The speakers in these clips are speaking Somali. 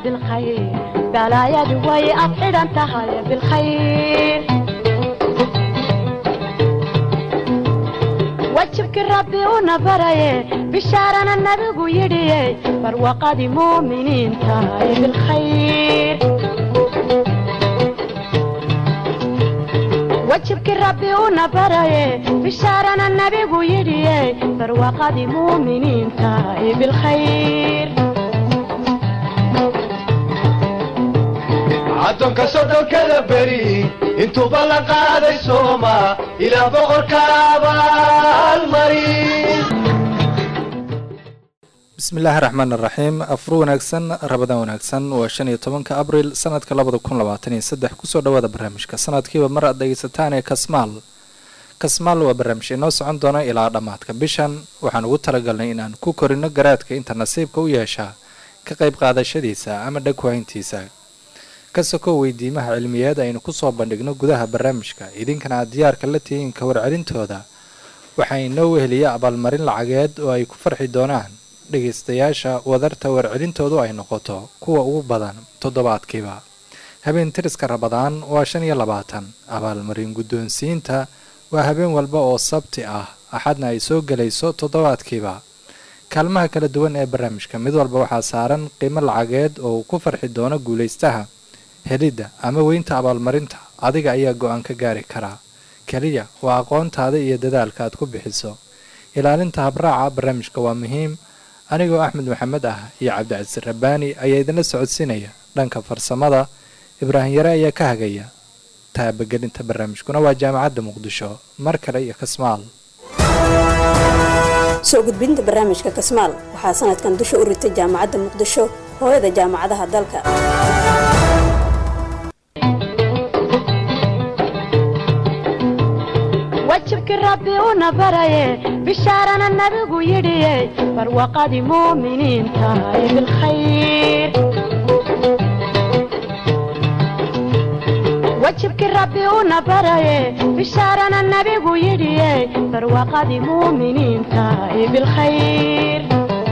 بالخير بلايا دوي أبعد أنت هاي بالخير وجهك ربي ونبري بشارنا النبي يدي برواقة مؤمنين تاي بالخير وجهك ربي ونبري بشارنا النبي يدي برواقة مؤمنين تاي بالخير addoonka soddonkada beri intuuba la qaaday sooma ilaa boqorka abaalmarin bismillaahi raxmaan raxiim afur wanaagsan rabadaan wanaagsan waa shan iyo tobanka abril sanadka labada kun labaatan iyo saddex kusoo dhawaada barnaamijka sanadkiiba mar aad dhegeysataan ee kasmaal kasmaal waa barnaamij inoo socon doona ilaa dhammaadka bishan waxaan ugu talagalnay inaan ku korino garaadka inta nasiibka u yeeshaa ka qayb qaadashadiisa ama dhagwahayntiisa ka sokow weydiimaha cilmiyeed aynu kusoo bandhigno gudaha barnaamijka idinkana aad diyaarka la tihiin ka warcelintooda waxaa inoo weheliya abaalmarin lacageed oo ay ku farxi doonaan dhegaystayaasha wadarta warcelintoodu ay noqoto kuwa ugu badan toddobaadkiiba habeen tiriska rabadaan waa shan iyo labaatan abaalmarin guddoonsiinta waa habeen walba oo sabti ah axadna ay soo gelayso toddobaadkiiba kaalmaha kala duwan ee barnaamijka mid walba waxaa saaran qiimo lacageed oo uu ku farxi doono guulaystaha helidda ama weynta abaalmarinta adiga ayaa go-aan ka gaari karaa keliya waa aqoontaada iyo dadaalka aad ku bixiso ilaalinta habraaca barnaamijka waa muhiim anigoo axmed maxamed ah iyo cabdicasiis rabbaani ayaa idinla socodsiinaya dhanka farsamada ibraahim yare ayaa ka hagaya taabagelinta barnaamijkuna waa jaamacadda muqdisho mar kale iyo kasmaal soo gudbinta barnaamijka kasmaal waxaa sanadkan dusha u ritay jaamacadda muqdisho hooyada jaamacadaha dalka وجهك ربي ونبري بشارنا النبي يدي برواقة مؤمنين تاي بالخير وجهك ربي ونبري بشارنا النبي يدي برواقة مؤمنين تاي بالخير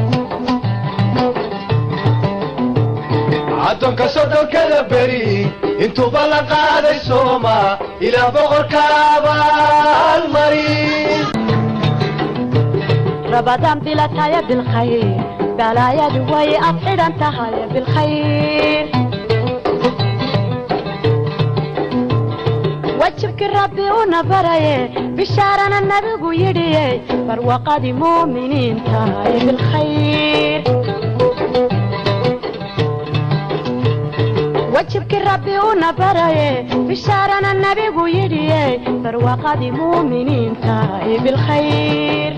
addoonka soddonkada beri intuuba la qaaday sooma ilaa boqorka abaalmarin رمضان بلا تايا بالخير بلايا دوي أبعد أنت هاي بالخير وجهك ربي ونبري بشارنا النبي يدي برواقة مؤمنين تاي بالخير وجهك ربي ونبري بشارنا النبي يدي برواقة مؤمنين تاي بالخير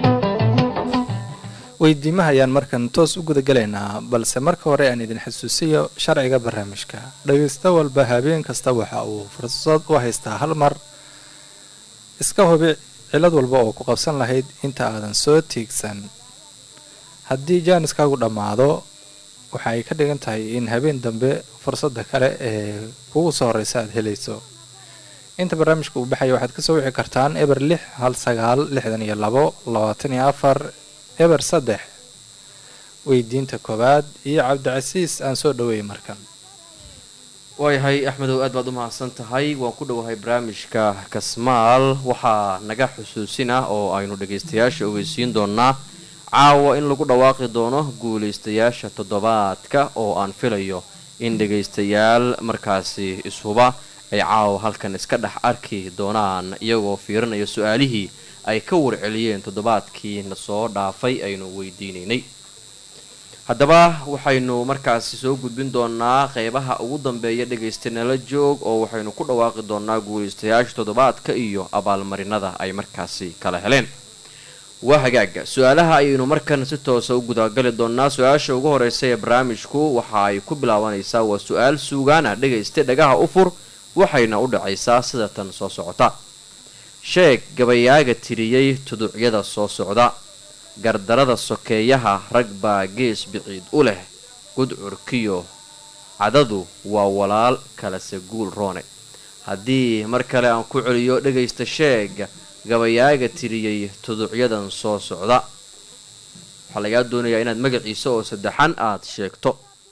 weydiimaha ayaan markan toos u gudagalaynaa balse marka hore aan idin xasuusiyo sharciga barnaamijka dhagaysto walba habeen kasta waxa uu fursad u haystaa hal mar iska hubi cilad walba oo ku qabsan lahayd inta aadan soo tiigsan haddii jaaniskaagu dhammaado waxa ay ka dhigan tahay in habeen dambe fursadda kale ee kugu soo horeysa aad helayso inta barnaamijka uu baxaya waxaad kasoo wici kartaan eber lix hal sagaal lixdan iyo labo labaatan iyo afar eber saddex weydiinta koowaad iyo cabdicasiis aan soo dhaweeyay markan waayahay axmedow aad baad u mahadsan tahay waan ku dhowahay barnaamijka kasmaal waxaa naga xusuusin ah oo aynu dhagaystayaasha ogeysiin doonaa caawa in lagu dhawaaqi doono guulaystayaasha toddobaadka oo aan filayo in dhagaystayaal markaasi ishuba ay caawa halkan iska dhex arki doonaan iyagoo fiirinaya su-aalihii ay ka warceliyeen toddobaadkii na soo dhaafay aynu weydiinaynay haddaba waxaynu markaasi soo gudbin doonaa qeybaha ugu dambeeya dhegaysta nala joog oo waxaynu ku dhawaaqi doonaa guulaystayaasha toddobaadka iyo abaalmarinada ay markaasi kala heleen waa hagaaga su-aalaha ayaynu markan si toosa u gudagali doonaa su-aasha ugu horeysa ee barnaamijku waxa ay ku bilaabanaysaa waa su-aal suugaana dhegaysta dhagaha u fur waxayna u dhacaysaa sida tan soo socota sheeg gabayaaga tiriyey tuducyada soo socda gardarada sokeeyaha rag baa gees biciid u leh gudcurkiyo cadadu waa walaal kalese guul roone haddii mar kale aan ku celiyo dhegaysta sheeg gabayaaga tiriyey tuducyadan soo socda waxaa lagaa doonayaa inaad magaciisa oo saddexan aad sheegto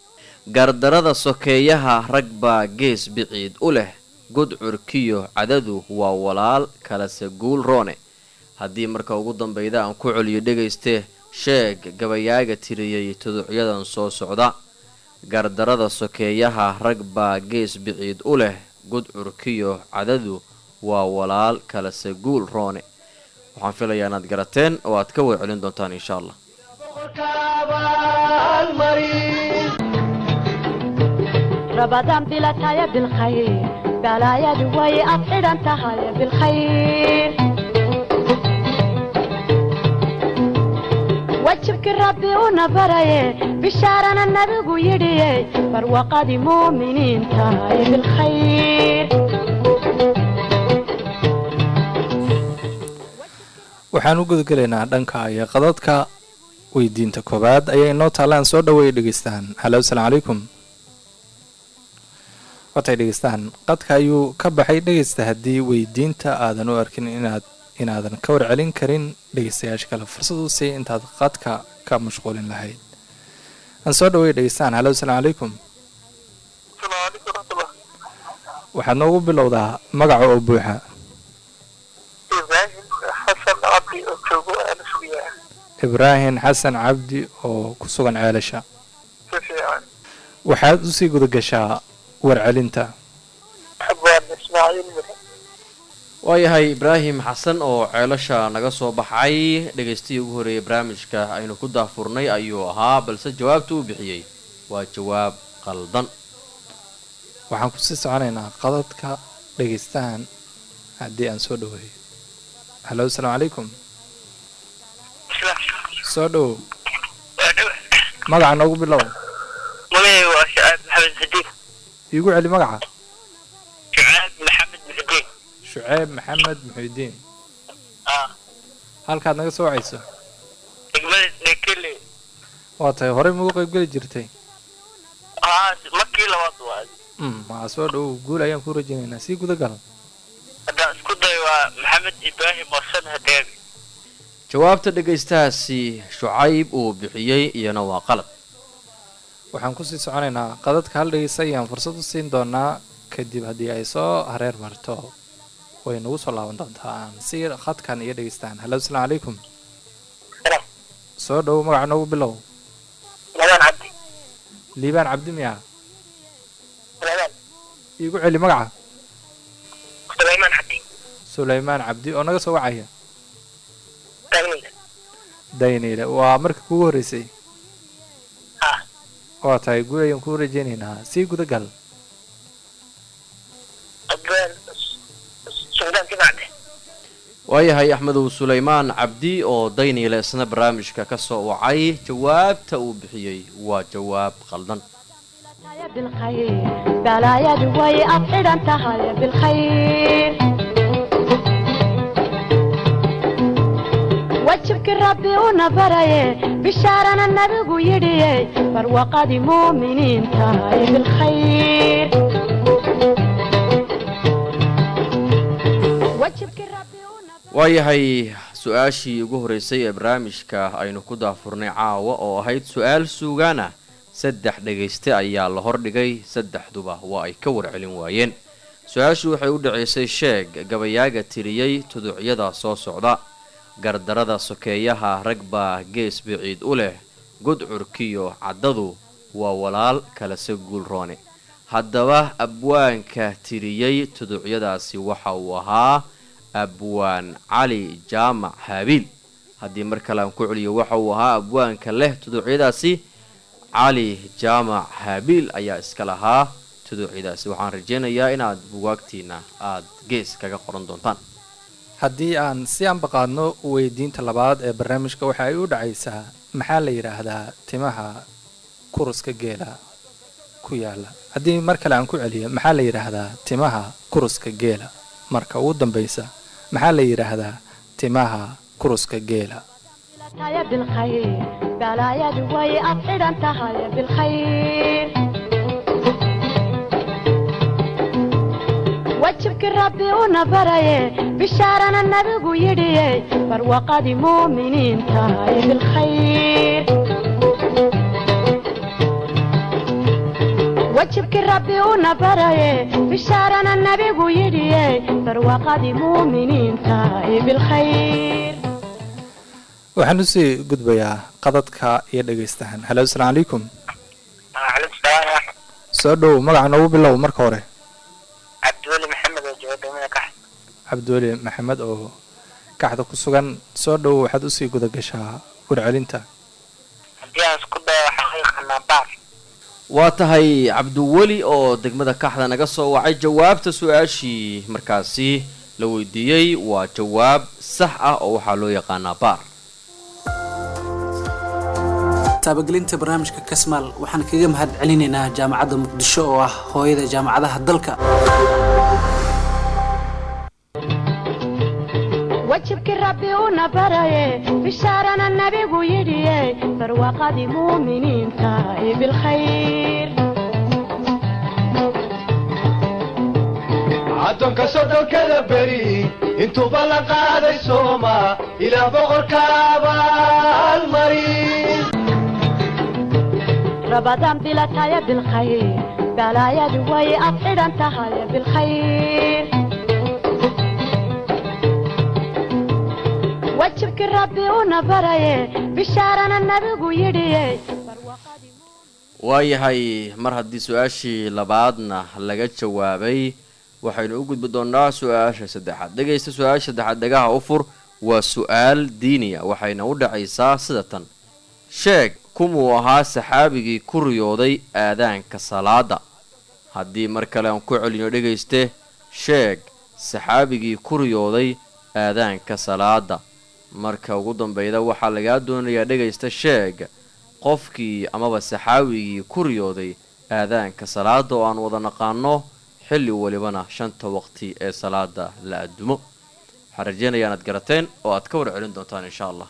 gardarada sokeeyaha rag baa gees biciid u leh gudcurkiyo cadadu waa walaal kalase guul roone haddii marka ugu dambeyda aan ku celiyo dhegayste sheeg gabayaaga tiriyey tuducyadan soo socda gardarada sokeeyaha rag baa gees biciid u leh gudcurkiyo cadadu waa walaal kalase guul roone waxaan filayaa inaad garateen oo aad ka warcelin doontaan insha allah رمضان بلا تايا بالخير بلا يا دوي أطير أنت هاي بالخير وجهك ربي ونبري بشارنا النبي يدي برواقة دي مؤمنين تاي بالخير waxaan u gudagelaynaa dhanka iyo qadadka weydiinta koowaad ayaa inoo taalaan soo dhaweeya dhegeystaan halo asalaamu calaykum watay dhegeystaan qadka ayuu ka baxay dhegeysta haddii weydiinta aadan u arkin inaad inaadan ka warcelin karin dhegeystayaasha kale fursad u sii intaad qadka ka mashquulin lahayd aan soo dhaweeya dhegeystaan halo asalaamu calaykum waxaad noogu bilowdaa magaca oo buuxa ibraahim xasan cabdi oo ku sugan ceelasha waxaad usii gudagashaa warcelinta waayahay ibraahim xasan oo ceelasha naga soo baxay dhagaystihii ugu horreeyay barnaamijka aynu ku daafurnay ayuu ahaa balse jawaabta uu bixiyey waa jawaab qaldan waxaan kusii soconaynaa qadadka dhegeystahan haddii aan soo dhaweeyo halo asalaamu calaykum soo dhowow magaca noogu bilow magacayga waa shacaab maxamed xadiid iigu celi magaca shacaab maxamed muxudiin shuceeb maxamed muxiudiin ah halkaad naga soo wacayso degmada nekele waa tahay horey maugu qaybgeli jirtay aa markii labaad waa mm waa soo dhowow guul ayaan ku rajaynaynaa sii gudagal haddaan isku dayo waa maxamed ibraahim wasan hadeebi jawaabta dhegaystahaasi shucayb uu bixiyey iyana waa qalad waxaan kusii soconaynaa qadadka hal dhegeysta ayaan fursad u siin doonaa kadib haddii ay soo hareer marto way nagu soo laaban doontaa aan si khadkan iyo dhegeystaan halo asalaamu calaykum soo dhowow magaca noogu bilow lagaan cabdi liibaan cabdi miya lagaan iigu celi magaca sulaymaan cabdi sulaymaan cabdi oo naga soo wacaya tagniga dayniile waa markii kugu horreysay ah waa tahay guul ayaan kuu rajaynaynaa sii gudagal adbaan sugdaan timacde waayahay axmedow sulaymaan cabdi oo dayniile isna barnaamijka ka soo wacay jawaabta uu bixiyey waa jawaab qaldan تايا بالخير بلا يا دوي أطير أنت هاي بالخير وجهك ربي ونبري بشارنا النبي يدي برواقة دي مؤمنين تاي بالخير وجهك ربي ونبري waayahay su-aashii ugu horreysay ee barnaamijka aynu ku daafurnay caawa oo ahayd su-aal suugaan ah saddex dhegayste ayaa la hordhigay saddexduba waa ay ka warcelin waayeen su-aashu waxay u dhaceysay sheeg gabayaaga tiriyey tuducyada soo socda gardarada sokeeyaha rag baa gees biciid u leh gudcurkiyo caddadu waa walaal kalase guulroone haddaba abwaanka tiriyey tuducyadaasi waxa uu ahaa abwaan cali jaamac haabiil haddii mar kale aan ku celiyo waxa uu ahaa abwaanka leh tuduucyadaasi cali jaamac haabiil ayaa iska lahaa tuduucyadaasi waxaan rajaynayaa inaad bugaagtiina aada gees kaga qoran doontaan haddii aan si anbaqaadno weydiinta labaad ee barnaamijka waxa ay u dhacaysaa maxaa la yidhaahdaa timaha kuruska geela ku yaala haddii mar kale aan ku celiyo maxaa la yidhaahdaa timaha kuruska geela marka ugu dambaysa maxaa la yidhaahdaa timaha kuruska geela تايا بالخير بلا يا دوي أطير أنت هاي بالخير وجهك ربي ونبري بشارنا النبي يدي برواقة دي مؤمنين تاي بالخير wajibkii rabbi una baraye bishaarana nabigu yidhiye barwaaqadii muuminiinta ee bilkhayr waxaan usii gudbayaa qadadka iyo dhegaystahan halo asalaamu calaykum waalaikum salaam waraxmat soo dhow magaca noogu bilow marka hore cabdiweli maxamed oo jooga degmada kax cabdiweli maxamed oo kaxda ku sugan soo dhow waxaad usii guda gashaa warcelinta haddii aan isku dayo waxaan u yaqaanaa baar waa tahay cabdiweli oo degmada kaxda naga soo wacay jawaabta su-aashii markaasi la weydiiyey waa jawaab sax ah oo waxaa loo yaqaanaa baar taabagelinta barnaamijka kasmaal waxaan kaga mahad celinaynaa jaamacadda muqdisho oo ah hooyada jaamacadaha dalka wajibkii rabbi una baraye bishaarana nabigu yidhiye barwaaqadii muuminiinta ee bilkhayr addoonka soddonkada beri intuuba la qaaday sooma ilaah boqorka abaalmarin rabadaan bilataya bilkhayr balaayadu way ad xidhan tahay bilkhayr wajibkii rabbi una baraye bishaarana nabigu yidhiye waayahay mar haddii su-aashii labaadna laga jawaabay waxaynu u gudbi doonnaa su-aasha saddexaad dhegaysta su-aasha saddexaad dhagaha u fur waa su-aal diiniya waxayna u dhacaysaa sida tan sheeg kumuu ahaa saxaabigii ku riyooday aadaanka salaada haddii mar kale aan ku celino dhegayste sheeg saxaabigii ku riyooday aadaanka salaada marka ugu dambeyda waxaa lagaa doonayaa dhegaysta sheeg qofkii amaba saxaawigii ku riyooday aadaanka salaada oo aan wada naqaano xilli walibana shanta waqti ee salaada la addumo waxaan rajeynayaa inaad garateen oo aad ka war celin doontaan insha allah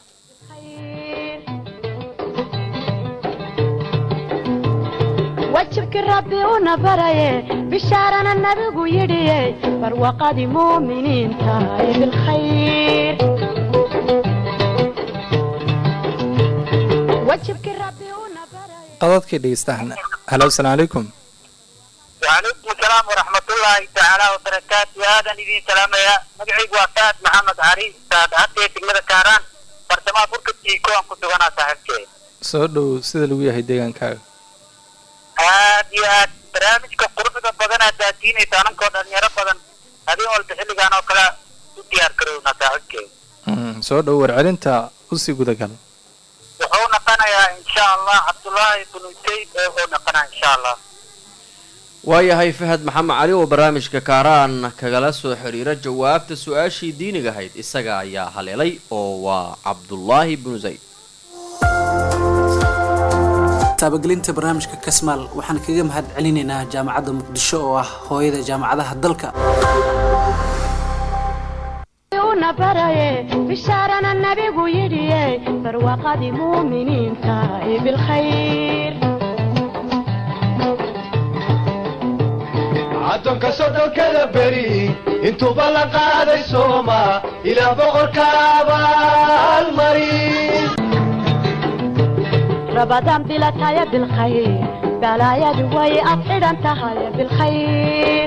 wajibkii rabbi una baraye bishaarana nabigu yidhiye barwaaqadii muuminiinta ee bilkhayr wajibkii rabbi una baraye qadadkii dhegaystahan halo asalaamu calaykum وعليكم السلام ورحمة الله تعالى وبركاته هذا نبي سلام يا مقعي وفاة محمد عريس ساد هاتي تقمد كاران برتما بركة تيكو أن كنت وانا صاحبتي soo dhow sida lagu yahay deegaankaaga هاد يا برامج كقربة بدن هداتيني تانم كون أنيرا بدن هذه أول تحلي كانوا كلا تديار كرونا صاحبتي Mm, soo dhow warcelinta usii gudagal وحو نقنا إن شاء الله عبد الله بن سيد وحو نقنا إن شاء الله waayahay fahad maxamed cali oo barnaamijka kaaraan kagala soo xiriira jawaabta su-aashii diiniga ahayd isaga ayaa haleelay oo waa cabdulaahi binu zayd taabagelinta barnaamijka kasmaal waxaan kaga mahad celinaynaa jaamacadda muqdisho oo ah hooyada jaamacadaha dalka una baraye bishaarana nabigu yidhiye barwaaqadii muuminiinta ee bilkhayr addoonka soddonkada beri intuuba la qaaday sooma ilaah boqorka abaalmarin rabadaan bilataya bilkhayr balaayadu way ad xidhan tahay bilkhayr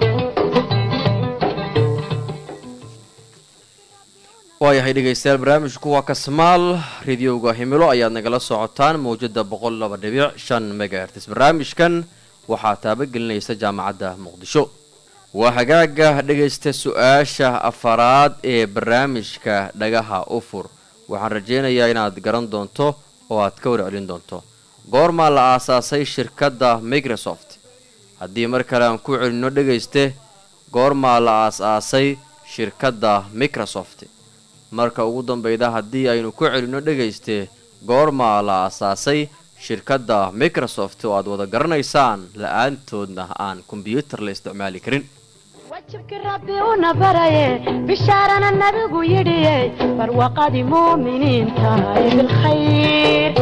waayahay dhegaystayaal barnaamijku waa kasmaal radiyowga himilo ayaad nagala socotaan mawjada boqol laba dhibic shan megahertis barnaamijkan waxaa taabagelinaysa jaamacadda muqdisho waa hagaaga dhegaysta su-aasha afaraad ee barnaamijka dhagaha u fur waxaan rajeynayaa inaad garan doonto oo aad ka warcelin doonto goormaa la aasaasay shirkadda microsoft haddii mar kale aan ku celinno dhegayste goormaa la aas-aasay shirkadda microsoft marka ugu dambeyda haddii aynu ku celinno dhegayste goormaa la aasaasay shirkadda microsoft oo aad wada garanaysaan la-aantoodna aan kombyuutar la isticmaali karin wajibkii rabbi una baraye bishaarana nabigu yidhiye barwaaqadii muuminiinta ee bilkhayr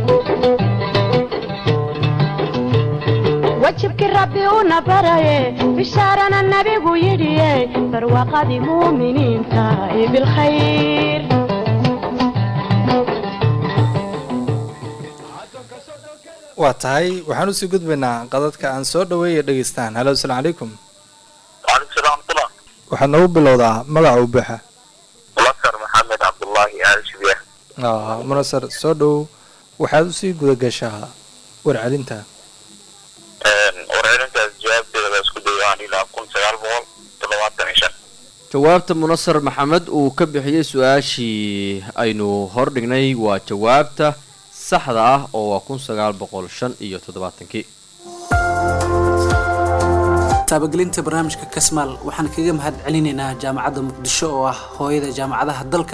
wajibkii rabbi una baraye bishaarana nabigu yidhiye barwaaqadii muuminiinta ee bilkhayr waa tahay waxaan usii gudbaynaa qadadka aan soo dhaweeya dhegeystaan halo asalaamu calaykum waalaikum salaam waraxmatullah waxaad noogu bilowdaa magaca u buuxa mulasar maxamed cabdullaahi aal shibiya Ah, munasar soo dhow waxaad usii guda gashaa warcelinta warcelintaas jawaabteeda la isku dayaan ilaa kun sagaal boqol toddobaatan iyo shan jawaabta munasar maxamed uu ka bixiyey su-aashii aynu hordhignay waa jawaabta saxda ah oo waa kun sagaal boqol shan iyo toddobaatankii taabagelinta barnaamijka kasmaal waxaan kaga mahad celinaynaa jaamacadda muqdisho oo ah hooyada jaamacadaha dalka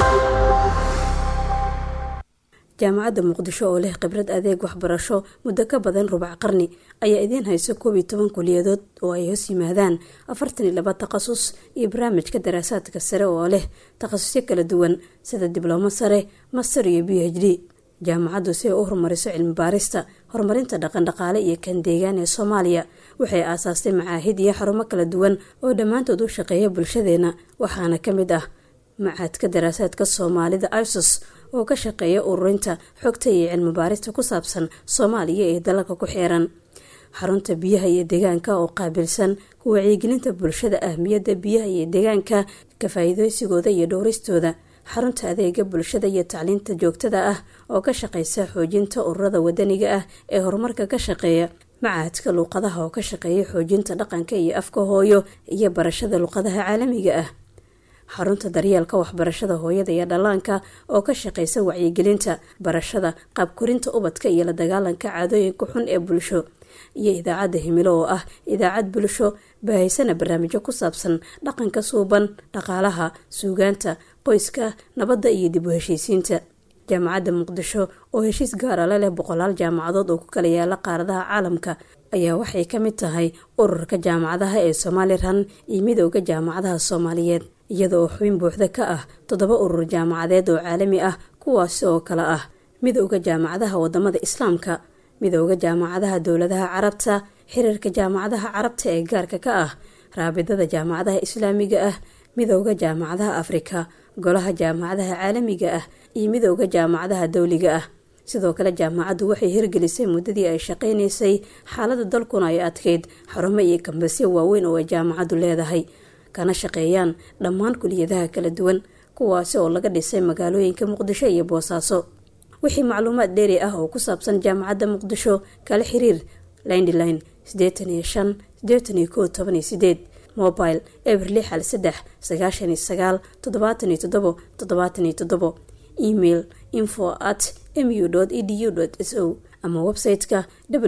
jaamacadda muqdisho oo leh khibrad adeeg waxbarasho muddo ka badan rubac qarni ayaa idiin hayso koob iyo toban kuliyadood oo ay hoos yimaadaan afartan iyo laba takhasus iyo barnaamijka daraasaadka sare oo leh takhasusyo kala duwan sida diblomo sare master iyo b h d jaamacaddu si ay u horumariso cilmi baarista horumarinta dhaqandhaqaale iyo kan deegaan ee soomaaliya waxay aasaastay macaahid iyo xarumo kala duwan oo dhammaantood u shaqeeya bulshadeena waxaana ka mid ah macaadka daraasaadka soomaalida isos oo ka shaqeeya ururinta xogta iyo cilmi baarista ku saabsan soomaaliya ee dalalka ku xeeran xarunta biyaha iyo deegaanka oo qaabilsan ku wacyigelinta bulshada ahmiyadda biyaha iyo deegaanka ka faa-iideysigooda iyo dhowristooda xarunta adeega bulshada iyo tacliinta joogtada ah oo ka shaqeysa xoojinta ururada wadaniga ah ee horumarka ka shaqeeya macaadka luuqadaha oo ka shaqeeya xoojinta dhaqanka iyo afka hooyo iyo barashada luuqadaha caalamiga ah xarunta daryeelka waxbarashada hooyada iyo dhallaanka oo ka shaqeysa wacyigelinta barashada qaabkorinta ubadka iyo la dagaalanka caadooyinka xun ee bulsho iyo idaacadda himilo oo ah idaacad bulsho baahaysana barnaamijyo ku saabsan dhaqanka suuban dhaqaalaha suugaanta qoyska nabadda iyo dib u heshiisiinta jaamacadda muqdisho oo heshiis gaara la leh boqolaal jaamacadood oo ku kala yaala qaaradaha caalamka ayaa waxay ka mid tahay ururka jaamacadaha ee somalilan iyo midooda jaamacadaha soomaaliyeed iyada oo xubin buuxda ka ah toddoba urur jaamacadeed oo caalami ah kuwaasi oo kale ah midooda jaamacadaha wadamada islaamka midooda jaamacadaha dowladaha carabta xiriirka jaamacadaha carabta ee gaarka ka ah raabidada jaamacadaha islaamiga ah midooda jaamacadaha afrika golaha jaamacadaha caalamiga ah iyo midooda jaamacadaha dowliga ah sidoo kale jaamacaddu waxay hirgelisay muddadii ay shaqaynaysay xaalada dalkuna ay adkeyd xarumo iyo kambasyo waaweyn oo ay jaamacaddu leedahay kana shaqeeyaan dhammaan kuliyadaha kala duwan kuwaasi oo laga dhisay magaalooyinka muqdisho iyo boosaaso wixii macluumaad dheeri ah oo ku saabsan jaamacadda muqdisho kala xiriir lindline sideetan iyo shan sideetan iyo kow toban iyo sideed mobile eber lix hal saddex sagaashan iyo sagaal toddobaatan iyo toddobo toddobaatan iyo toddobo email info at mu edu s o ama website-ka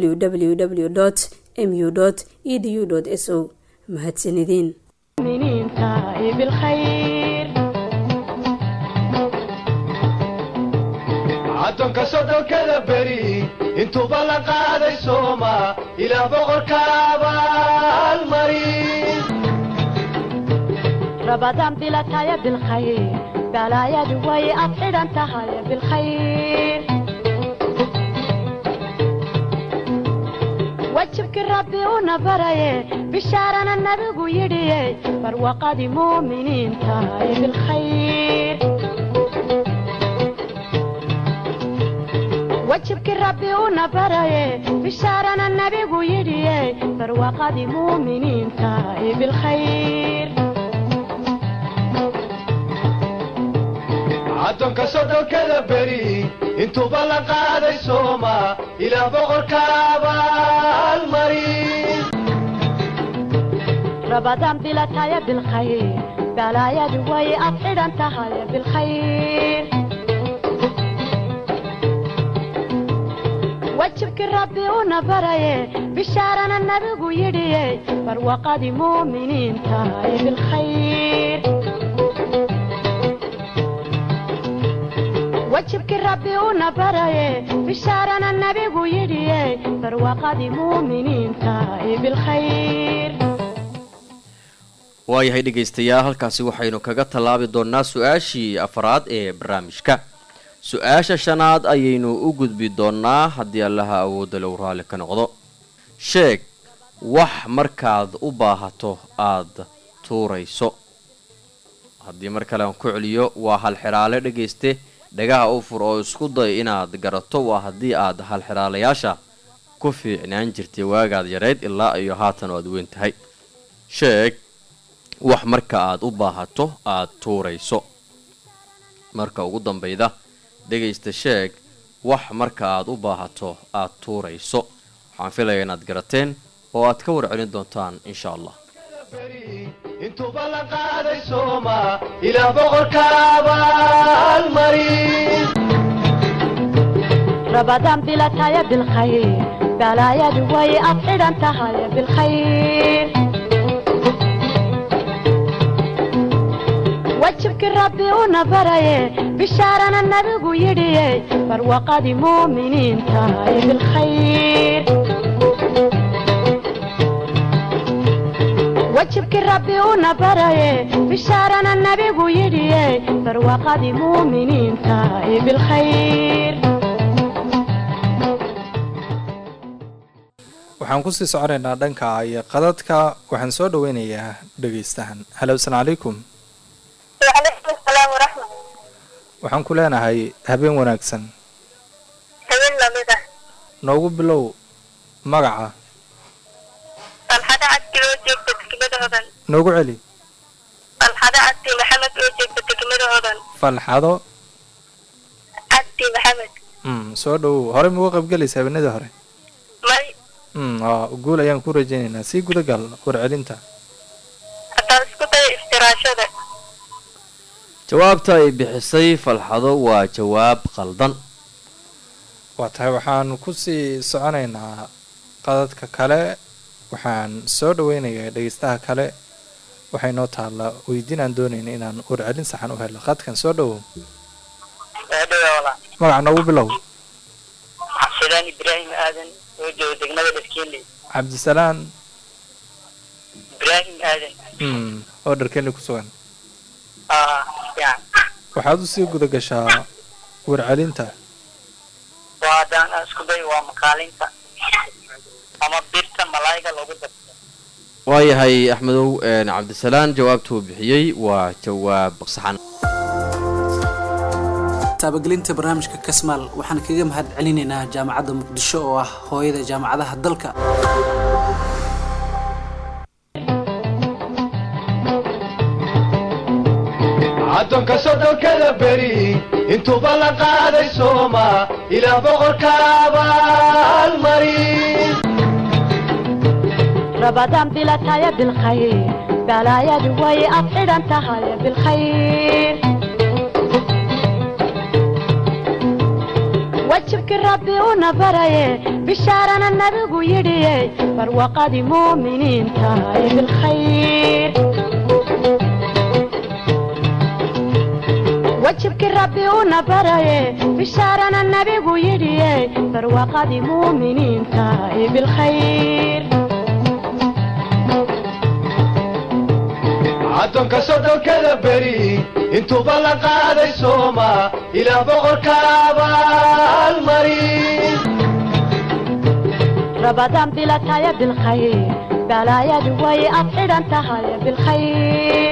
www mu edu s o mahadsanideen المؤمنين تائب الخير caddoonka soddonkada beri intuuba la qaaday sooma ilaa boqorka abaalmarin رمضان بلا تايا بالخير بلا يا دوي أطحر أنت هاي بالخير وجهك ربي ونبري بشارنا النبي يدي فروقة مؤمنين تاي بالخير وجهك ربي ونبري بشارنا النبي يدي فروقة مؤمنين تاي بالخير caddoonka soddonkada beri intuuba la qaaday sooma ilaa boqorka abaalmarin رمضان بلا تايا بالخير بلا يا دوي أطحر أنت هاي بالخير وجهك ربي ونبري بشارنا النبي يدي فروقة مؤمنين تاي بالخير وجهك ربي ونبري بشارنا النبي يدي فروقة مؤمنين تاي بالخير waayahay dhegaystayaal halkaasi waxaynu kaga tallaabi doonnaa su-aashii afraad ee barnaamijka su-aasha shanaad ayaynu u gudbi doonnaa haddii allaha awoodda low raalli ka noqdo sheeg wax markaad u baahato aada tuurayso haddii mar kale aan ku celiyo waa halxiraale dhegayste dhagaha u fur oo isku day inaad garato waa haddii aad halxiraalayaasha ku fiicnaan jirtay waagaad yareyd ilaa iyo haatan oo aad weyn tahay sheeg wax marka aad u baahato aad tuurayso marka ugu dambayda dhegaysta sheeg wax marka aad u baahato aad tuurayso waxaan filayaa inaad garateen oo aad ka warcelin doontaan insha allah intuuba la qaaday sooma ilaa boqorka abaalmarin رمضان بلا تايا بالخير بلا يا دوي أطير أنت هاي بالخير وجهك ربي ونبري بشارنا النبي يدي فروقة مؤمنين تاي بالخير وجهك ربي ونبري بشارنا النبي يدي فروقة مؤمنين تاي بالخير waxaan kusii soconaynaa dhanka iyo qadadka waxaan soo dhaweynayaa dhegaystahan halo asalaamu calaykum وعليكم السلام ورحمة waxaan ku leenahay habeen wanaagsan habeen lamid ah noogu bilow magaca falxado cabdi oo joogta degmada hodan noogu celi falxado cabdi maxamed oo joogta degmada hodan falxado cabdi maxamed mm, soo dhowow horey mauga qaybgelaysa habeenadii hore may mm, aa guul ayaan ku rajaynaynaa sii gudagal warcelinta haddaan isku daya istiraashada jawaabta ay bixisay falxado waa jawaab qaldan waa tahay waxaan kusii soconaynaa qadadka kale waxaan soo dhaweynayaa dhegaystaha kale waxay noo taallaa weydiin aan doonayna inaan warcelin saxan u helo qadkan soo dhowow eedhawala magaca noogu bilow xabsidaan ibraahim aadan oo jooga degmada dhaskiinley cabdisalaan ibraahim aadan mm, oo dharkeli ku sugan aa fiican waxaad usii guda gashaa warcelinta waa haddaan aan isku dayo waa makaalinta ama birta malaayiga loogu darto waayahay axmedow een, cabdisalaan jawaabtuu bixiyey waa jawaab saxan taabagelinta barnaamijka kasmaal waxaan kaga mahad celinaynaa jaamacadda muqdisho oo ah hooyada jaamacadaha dalka addoonka soddonkada beri intuuba la qaaday sooma ilaa boqorka abaalmarin رمضان بلا تايا بالخير بلا يا دوي أطير أنت هاي بالخير وجهك ربي ونبري بشارنا النبي يدي فروقة مؤمنين تاي بالخير وجهك ربي ونبري بشارنا النبي يدي فروقة مؤمنين تاي بالخير addoonka soddonkada beri intuuba la qaaday sooma ilaa boqorka abaalmarin رمضان بلا تايا بالخير بلا يا دوي أطير أنت هاي بالخير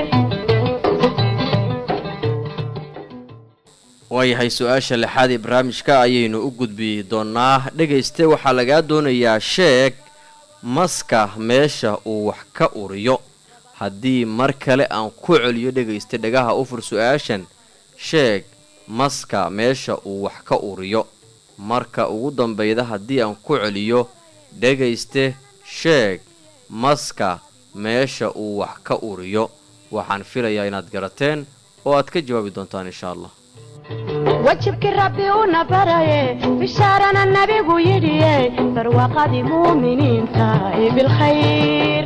waayahay su-aasha lixaad ee barnaamijka ayaynu u gudbi doonaa dhegayste waxaa lagaa doonayaa sheeg maska meesha uu wax ka uriyo haddii mar kale aan ku celiyo dhegayste dhagaha u fur su-aashan sheeg maska meesha uu wax ka uriyo marka ugu dambayda haddii aan ku celiyo dhegayste sheeg maska meesha uu wax ka uriyo waxaan filayaa inaad garateen oo aad ka jawaabi doontaan insha allah وجهك ربي ونبري بشارنا النبي يدي فروقة مؤمنين تاي بالخير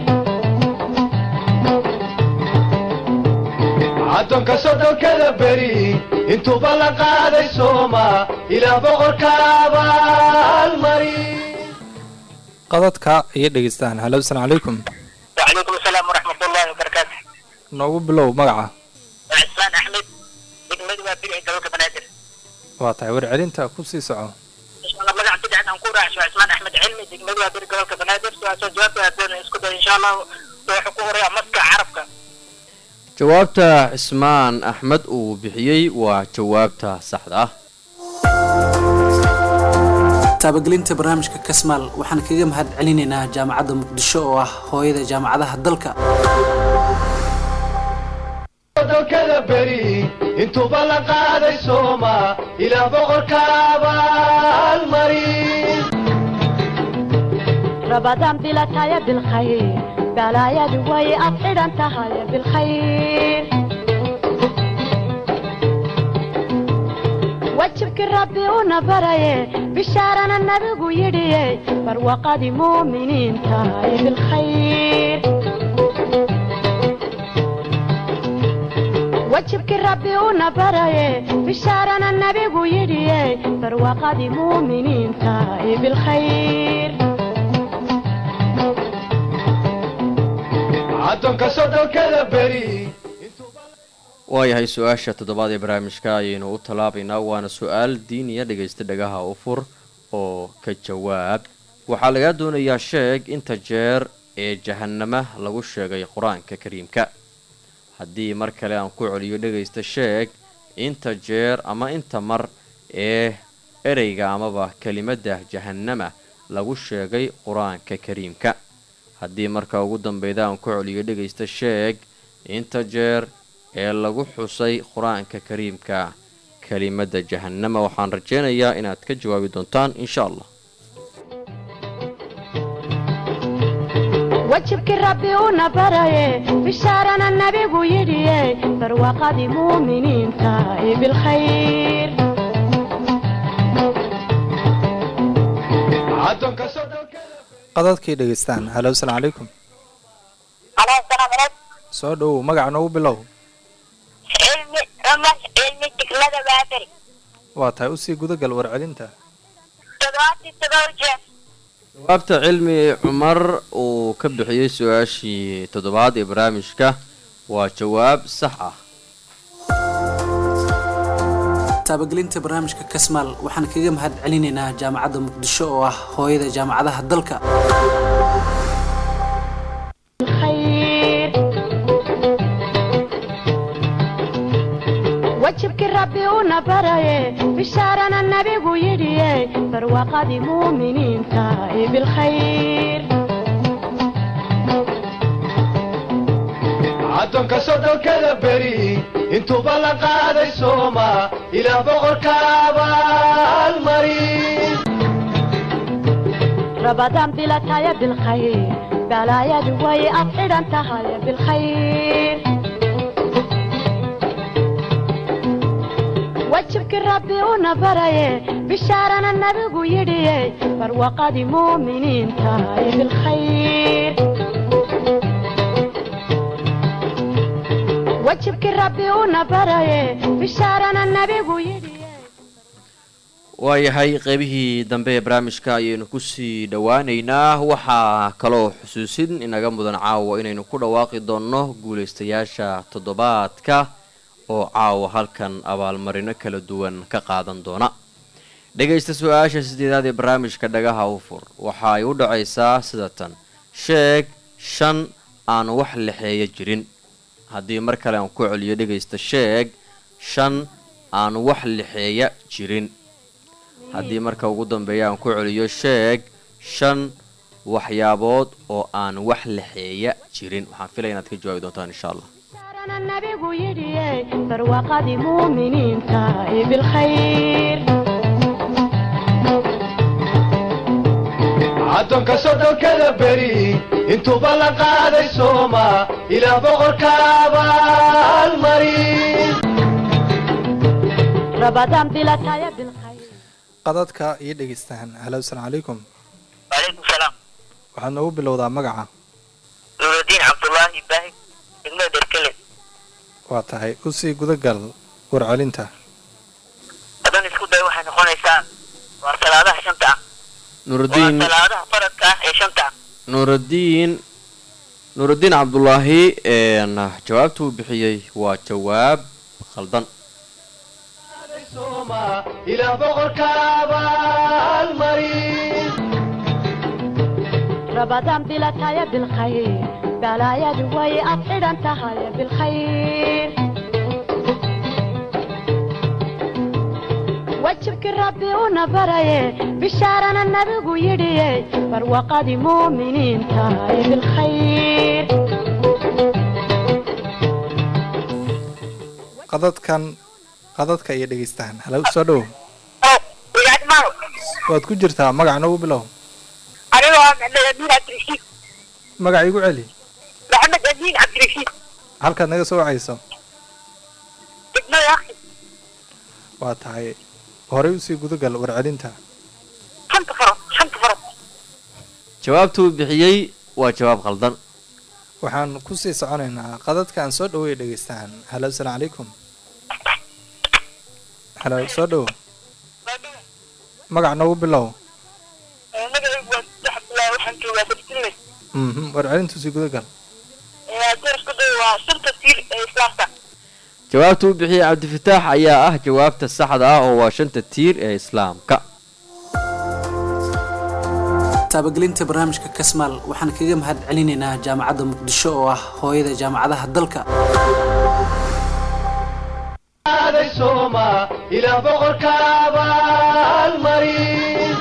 addoonka soddonkada beri intuuba la qaaday sooma ilaa boqorka abaalmarin qadadka iyo dhegaystahan halo asalaamu calaykum وعليكم السلام ورحمة الله وبركاته noogu bilow magaca عثمان أحمد degmada waa biri gobolka banaadir waa tahay warcelinta kusii soco insha allah magaca bidcan aan ku raacsho cismaan axmed cilmi degmada waa biri gobolka banaadir sidaasoo jawaabta adoon isku day insha allah wuxuu ku horeeya maska carabka jawaabta cismaan axmed uu bixiyey waa jawaabta saxda ah taabagelinta barnaamijka kasmaal waxaan kaga mahad celinaynaa jaamacadda muqdisho oo ah hooyada jaamacadaha dalka dalkada beri intuuba la qaaday sooma ilaa boqorka abaalmarin رمضان بلا تايا بالخير بلا يا دواي أطعد أنت هاي بالخير وجهك ربي ونبري بشارنا النبي يدي فروقة مؤمنين تاي بالخير وجهك ربي ونبري بشارنا النبي يدي فروقة مؤمنين تاي بالخير addoonka sodolkada beri waayahay su-aasha toddobaad ee barnaamijka ayaynu u talaabaynaa waana su-aal diiniya dhegaysta dhagaha u fur oo ka jawaab waxaa lagaa doonayaa sheeg inta jeer ee jahanama lagu sheegay qur-aanka kariimka haddii mar kale aan ku celiyo dhegaysta sheeg inta jeer ama inta mar ee ereyga amaba kelimadda jahanama lagu sheegay qur-aanka kariimka haddii marka ugu dambeyda aan ku celiyo dhegaysta sheeg inta jeer ee lagu xusay qur-aanka kariimka kelimadda jahanama waxaan rajeynayaa inaad ka jawaabi doontaan insha allah wajibkii rabbi una baraye bishaarana nabigu yidhiye barwaaqadii muuminiinta ee bilkhayr addoonka sodolkada qadadkii dhegaystaan halo asalaamu calaykum عليه السلام عليكم soo dhowow magaca noogu bilow علمي عمر علمي تكلمة باتري waa tahay usii gudagal warcelinta تدواتي تدوجه jawaabta cilmi cumar uu ka bixiyey su-aashii toddobaad ee barnaamijka waa jawaab sax ah taabagelinta barnaamijka kasmaal waxaan kaga mahad celinaynaa jaamacadda muqdisho oo ah hooyada jaamacadaha dalka الخير wajibkii rabbi una baraye bishaarana nabigu yidhiye barwaaqadii muuminiinta ee bilkhayr addoonka sodolkada beri intuuba la qaaday sooma ilaa boqorka abaalmarin رمضان بلا تايا بالخير بلا يا دواي أطعد أنت هاي بالخير وجهك ربي ونبري بشارنا النبي يدي برواقة مؤمنين تاي بالخير وجهك ربي ونبري بشارنا النبي يدي waayahay qeybihii dambe ee barnaamijka ayaynu kusii dhowaaneynaa waxaa kaloo xusuusin inaga mudan caawa inaynu ku dhawaaqi doonno guulaystayaasha toddobaadka oo caawa halkan abaalmarino kala duwan ka qaadan doona dhegaysta su-aasha sideedaad ee barnaamijka dhagaha u fur waxa ay u dhacaysaa sida tan sheeg shan aan wax lexeeya jirin haddii mar kale aan ku celiyo dhegaysta sheeg shan aan wax lexeeya jirin haddii marka ugu dambeeya aan ku celiyo sheeg shan waxyaabood oo aan wax lexeeya jirin waxaan filaya inaad ka jawaabi doontaan insha allah بشارنا النبي يدي برواقة مؤمنين تاي بالخير addoonka sodolkada beri intuuba la qaaday sooma ilaa boqorka abaalmarin رمضان بلا تايا بالخير qadadka iyo dhegaystaan halo asalaamu calaykum وعليكم السلام waxaad noogu bilowdaa magaca نور الدين عبد الله باهي دegmada derkele waa tahay usii gudagal warcelinta haddaan isku day waxay noqonaysaa waa salaadaha shanta ah waa nuurudiin salaadaha faradka ah ee shanta ah nuurudiin nuurudiin cabdulaahi een, jawaabta uu bixiyey waa jawaab khaldan sooma ilaa boqorka abaalmarin رمضان بلا تايا بالخير بلا يا دواي أطعد أنت هاي بالخير wajibkii rabbi una baraye bishaarana nabigu yidhiye barwaqadii muuminiinta ee bilkhayr qadadkan qadadka iyo dhegeystahan halo soo dhowo waad ku jirtaa magac noogu bilow anigoo ah maxamed amiin cabdirashiid magac igu celi maxamed amiin cabdirashiid halkaad naga soo wacayso degmada akhi waa tahay horey usii gudagal warcelinta shanta faro shanta faro jawaabtuu bixiyey waa jawaab qaldan waxaan kusii soconaynaa qadadka aan soo dhaweey dhegeystahan halo asalaamu calaykum halo soo dhowo magac noogu bilow magacaygu waa sadex abdullaahi waxaan joogaa sabtinle mhm warcelintuusii gudagal dersku day waa shanta tiir ee islaamka jawaabtuu bixiyey cabdifataax ayaa ah jawaabta saxda ah oo waa shanta tiir ee islaamka taabagelinta barnaamijka kasmaal waxaan kaga mahad celinaynaa jaamacadda muqdisho oo ah hooyada jaamacadaha dalka aaday sooma ilaah boqorka abaalmarin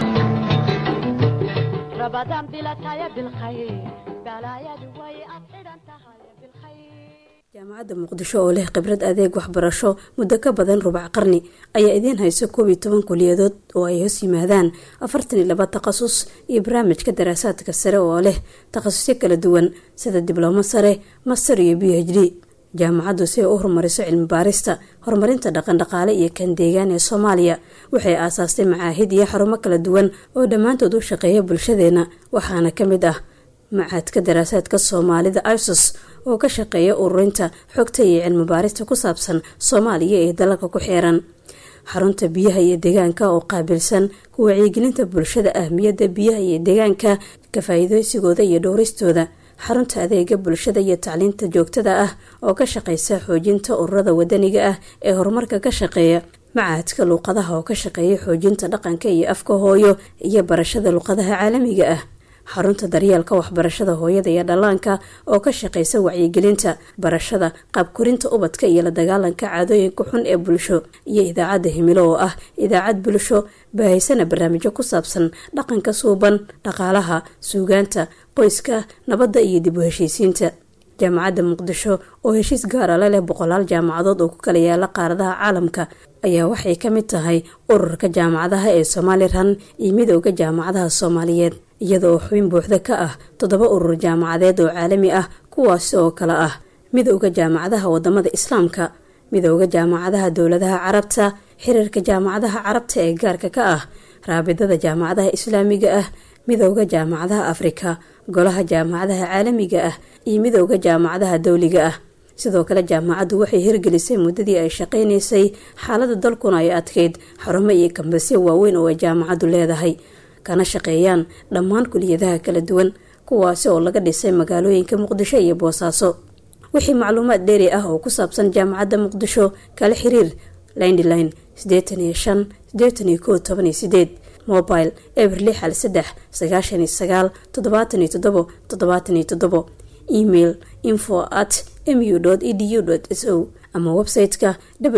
رمضان بلا تايا بالخير بلا يا دوي أبعد تهايا بالخير jaamacadda muqdisho oo leh khibrad adeeg waxbarasho muddo ka badan rubac qarni ayaa idiin hayso koob iyo toban kuliyadood oo ay hoos yimaadaan afartan iyo laba takhasus iyo barnaamijka daraasaadka sare oo leh takhasusyo kala duwan sida diblomo sare master iyo b h d jaamacaddu si ay u horumariso cilmi baarista horumarinta dhaqandhaqaale iyo kan deegaan ee soomaaliya waxay aasaastay macaahid iyo xarumo kala duwan oo dhammaantood u shaqeeya bulshadeena waxaana ka mid ah macaadka daraasaadka soomaalida isos oo ka shaqeeya ururinta xogta iyo cilmi baarista ku saabsan soomaaliya ee dalalka ku xeeran xarunta biyaha iyo deegaanka oo qaabilsan ku wacyigelinta bulshada ahmiyadda biyaha iyo deegaanka ka faa-iideysigooda iyo dhowristooda xarunta adeega bulshada iyo tacliinta joogtada ah oo ka shaqeysa xoojinta ururada wadaniga ah ee horumarka ka shaqeeya macaadka luuqadaha oo ka shaqeeya xoojinta dhaqanka iyo afka hooyo iyo barashada luuqadaha caalamiga ah xarunta daryeelka waxbarashada hooyada iyo dhallaanka oo ka shaqeysa wacyigelinta barashada qaabkorinta ubadka iyo la dagaalanka caadooyinka xun ee bulsho iyo idaacadda himilo oo ah idaacad bulsho baahaysana barnaamijyo ku saabsan dhaqanka suuban dhaqaalaha suugaanta qoyska nabadda iyo dib u heshiisiinta jaamacadda muqdisho oo heshiis gaara la leh boqolaal jaamacadood oo ku kala yaala qaaradaha caalamka ayaa waxay ka mid tahay ururka jaamacadaha ee somalilan iyo midooda jaamacadaha soomaaliyeed iyada oo xubin buuxda ka ah toddoba urur jaamacadeed oo caalami ah kuwaasi oo kale ah midooda jaamacadaha wadamada islaamka midooda jaamacadaha dowladaha carabta xiriirka jaamacadaha carabta ee gaarka ka ah raabidada jaamacadaha islaamiga ah midooda jaamacadaha afrika golaha jaamacadaha caalamiga ah iyo midooda jaamacadaha dowliga ah sidoo kale jaamacaddu waxay hirgelisay muddadii ay shaqaynaysay xaalada dalkuna ay adkeyd xarumo iyo kambasyo waaweyn oo ay jaamacaddu leedahay kana shaqeeyaan dhammaan kuliyadaha kala duwan kuwaasi oo laga dhisay magaalooyinka muqdisho iyo boosaaso wixii macluumaad dheeri ah oo ku saabsan jaamacadda muqdisho kala xiriir lindline sideetan iyo shan sideetan iyo kow toban iyo sideed mobile eber lix hal saddex sagaashan iyo sagaal toddobaatan iyo toddobo toddobaatan iyo toddobo email info at mu edu s o ama website-ka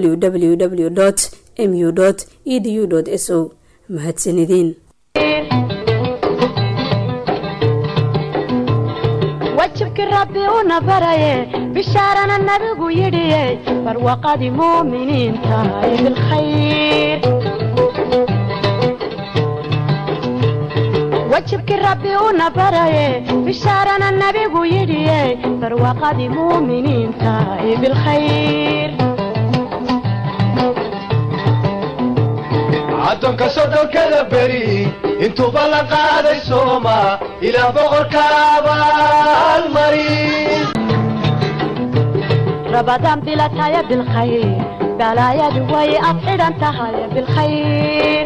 www mu edu s o mahadsanideen wajibkii rabbi una baraye bishaarana nabigu yidhiye barwaqadii muuminiinta ee bilkhayr wajibkii rabbi una baraye bishaarana nabigu yidhiye barwaqadii muuminiinta ee bilkhayr addoonka soddonkada beri intuuba la qaaday sooma ilaah boqorka abaalmarin رمضان بلا تايا بالخير بلا يا دوي أبعد أنت هاي بالخير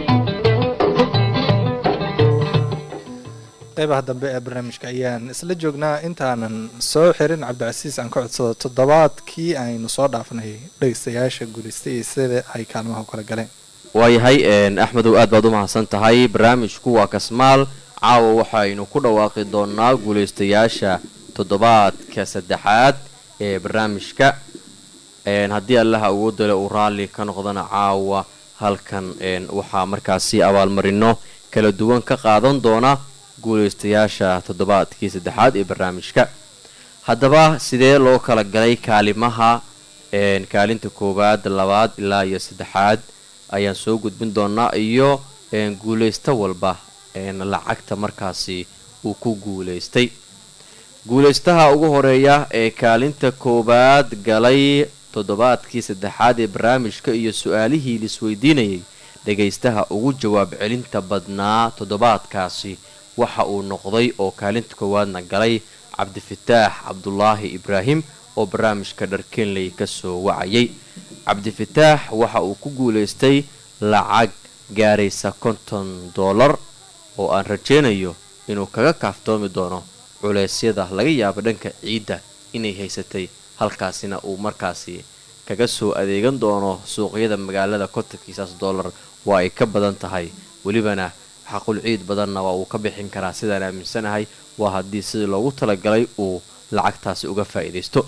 qeybaha dambe ee barnaamijka ayaan isla joognaa intaanan soo xirin cabdicasiis aan ka codsado toddobaadkii aynu soo dhaafnay dhegeystayaasha guulaystay iyo sida ay kaalmaha u kala galeen waayahay axmedow aad baad u mahadsan tahay barnaamijku waa kasmaal caawa waxaynu ku dhawaaqi doonaa guulaystayaasha toddobaadka saddexaad ee barnaamijka haddii allaha awoodale uu raalli ka noqdana caawa halkan waxaa markaasi abaalmarino kala duwan ka qaadan doona guulaystayaasha toddobaadkii saddexaad ee barnaamijka haddaba sidee loo kala galay kaalimaha kaalinta koowaad labaad ilaa iyo saddexaad ayaan soo gudbin doonaa iyo guulaysto walba lacagta markaasi uu ku guulaystay guulaystaha ugu horeeya ee kaalinta koowaad galay toddobaadkii saddexaad ee barnaamijka iyo su-aalihii laisweydiinayay dhagaystaha ugu jawaab celinta badnaa toddobaadkaasi waxa uu noqday oo kaalinta koowaadna galay cabdifataax cabdulaahi ibraahim oo barnaamijka dharkenley kasoo wacayay cabdifataax waxa uu ku guulaystay lacag gaaraysa konton doolar oo aan rajaynayo inuu kaga kaaftoomi doono culeysyada laga yaabo dhanka ciidda inay haysatay halkaasina uu markaasi kaga soo adeegan doono suuqyada magaalada kontonkiisaas doolar waa ay ka badan tahay welibana xaqul ciid badanna waa uu ka bixin karaa sidaan aaminsanahay waa haddii sidii loogu talagalay uu lacagtaasi uga faa'iidaysto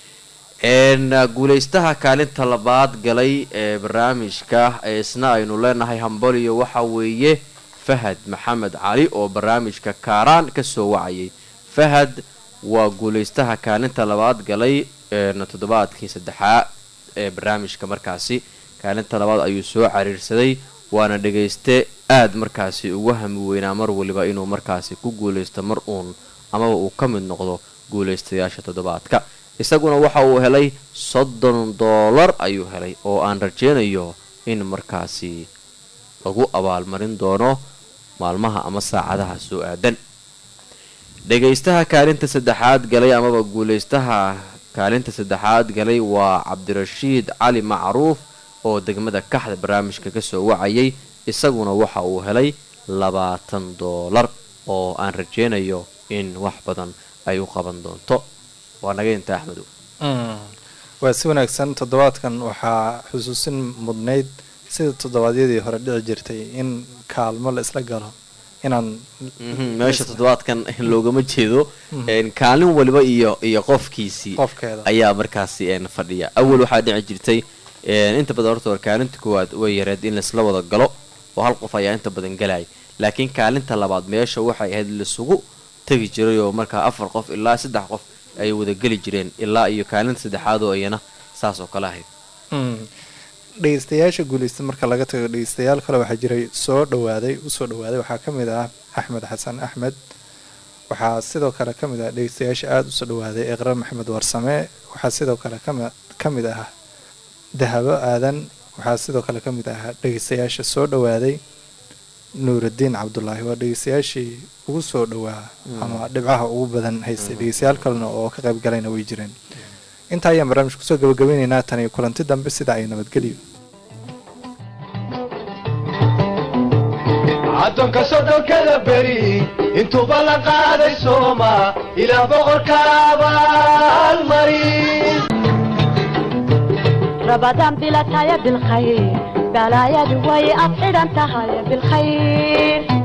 guulaystaha kaalinta labaad galay ee barnaamijka isna aynu leenahay hambaliyo waxa weeye fahad maxamed cali oo barnaamijka kaaraan kasoo wacayay fahad waa guulaystaha kaalinta labaad galay toddobaadkii saddexaad ee barnaamijka markaasi kaalinta labaad ayuu soo cariirsaday waana dhagayste aada markaasi ugu hami weynaa mar waliba inuu markaasi ku guulaysto mar uun amaba uu ka mid noqdo guulaystayaasha toddobaadka isaguna waxa uu helay soddon doolar ayuu helay oo aan rajeynayo in markaasi lagu abaalmarin doono maalmaha ama saacadaha soo aadan dhagaystaha kaalinta saddexaad galay amaba guulaystaha kaalinta saddexaad galay waa cabdirashiid cali macruuf oo degmada kaxda barnaamijka kasoo wacayay isaguna waxa uu helay labaatan doolar oo aan rajeynayo in wax badan ay u qaban doonto waa naga inta axmedow waa si wanaagsan toddobaadkan waxaa xusuusin mudnayd sida toddobaadyadii hore dhici jirtay in kaalmo la isla galo inaan meesha toddobaadkan loogama jeedo kaalin waliba iyo iyo qofkiisii qofkeeda ayaa markaasi fadhiya awal waxaa dhici jirtay inta badan horta war kaalinta koowaad way yareed in laisla wada galo oo hal qof ayaa inta badan galaya laakiin kaalinta labaad meesha waxay ahayd laisugu tegi jiray oo markaa afar qof ilaa saddex qof ay wada geli jireen ilaa iyo kaalinta saddexaad oo iyana saas oo kale ahayd dhegeystayaasha guulaysta marka laga tago dhegeystayaal kale waxaa jiray soo dhawaaday usoo dhawaaday waxaa ka mid ah axmed xasan axmed waxaa sidoo kale ka mid ah dhegeystayaasha aada usoo dhawaaday eqra maxamed warsame waxaa sidoo kale ka mid ah dahabo aadan waxaa sidoo kale ka mid ah dhegeystayaasha soo dhawaaday nuuraddiin cabdulaahi waa dhegeystayaashii ugu soo dhawaa ama dhibcaha ugu badan haystay dhegeystayaal kalena oo ka qayb galayna way jireen intaa ayaan barnaamij kusoo gabagabeyneynaa tan iyo kulanti dambe sida ay nabadgelyo addoonka soddonkada beri intuuba la qaaday sooma ilaa boqorka abaalmari رمضان بلا تايا بالخير بلايا دوي أطعنا تهايا بالخير